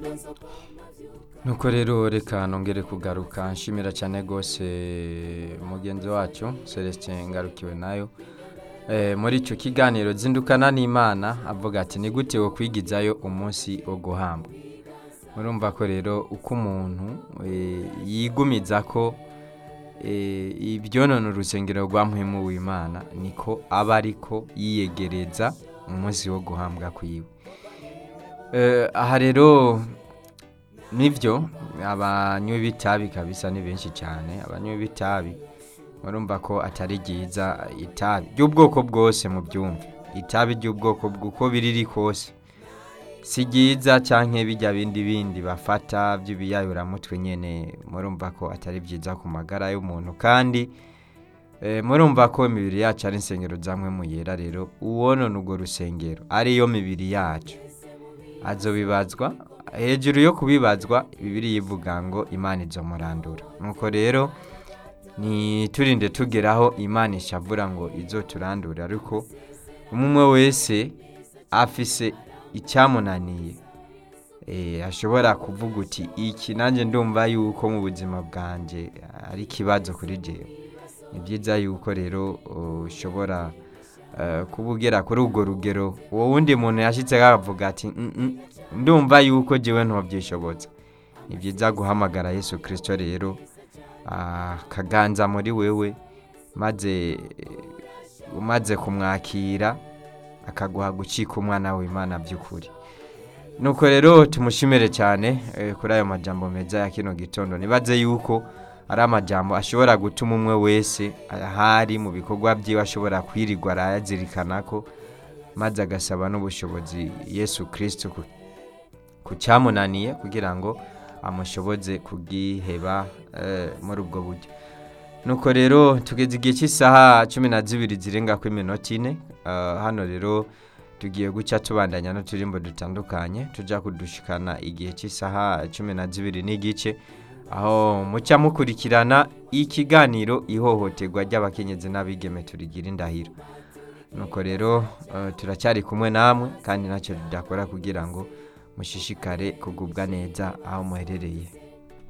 nuko rero reka nongere kugaruka nshimira cyane rwose mugenzi wacu celestin ngarukiwe nayo Eh, muri icyo kiganiro zindukana n'imana avuga ati ni gute wo kwigizayo umunsi wo guhambwa murumva ko rero uko umuntu eh, yigumiza ko eh, ibyonona urusengero rwa muhimu w'imana niko aba ariko yiyegereza umunsi wo guhambwa kwiwe Eh, aha rero nibyo abanywi b'itabi kabisa ni benshi cyane abanywi b'itabi murumva ko atari ryiza itabi ry'ubwoko bwose mu byumva itabi ry'ubwoko uko biriri kose si ryiza cyangwa bijya bindi bindi bafata by'ibiyayuramutwe nyine murumva ko atari byiza ku magara y'umuntu kandi eh, murumva ko imibiri yacu ari insengero zamwe mu yera rero uwonona urwo rusengero ariyo mibiri yacu azobibazwa hejuru yo kubibazwa bibiri yivuga ngo imana izomurandura nuko rero ntiturinde tugeraho imana ishavura ngo izo turandure ariko umwe wese afise icyamunaniye eh, ashobora kuvuga uti iki nanjye ndumva yuko mu buzima bwanjye ari ikibazo kuri jewe ni byiza yuko rero ushobora eh, kuba ugera kuri urwo rugero uwo wundi muntu yashyitse akavuga ati "Mm, mm, ndumva yuko jewe ntobyishobotse ni byiza guhamagara yesu kirisito rero akaganza muri wewe maze umaze kumwakira akaguha gucika umwana w'imana by'ukuri nuko rero tumushimire cyane eh, kuri ayo majambo meza ya kino gitondo nibaze yuko ari amajambo ashobora gutuma umwe wese ahari mu bikorwa byiwe ashobora kwirirwa arayazirikana ko maze agasaba n'ubushobozi yesu kirisito ku- ku cyamunaniye kugira ngo amushoboze kubwiheba eh, muri ubwo buryo nuko rero tugeze igihe cy'isaha cumi na zibiri zirenga ku iminota ine Ah, hano rero tugiye guca tubandanya n'uturimbo dutandukanye tujya kudushikana igihe cy'isaha cumi na zibiri n'igice aho mucya mukurikirana ikiganiro ihohoterwa ry'abakenyezi n'abigeme turigira indahiro nuko rero eh, turacyari kumwe namwe kandi ntacyo tudakora kugira ngo mushishikare kugubwa neza aho muherereye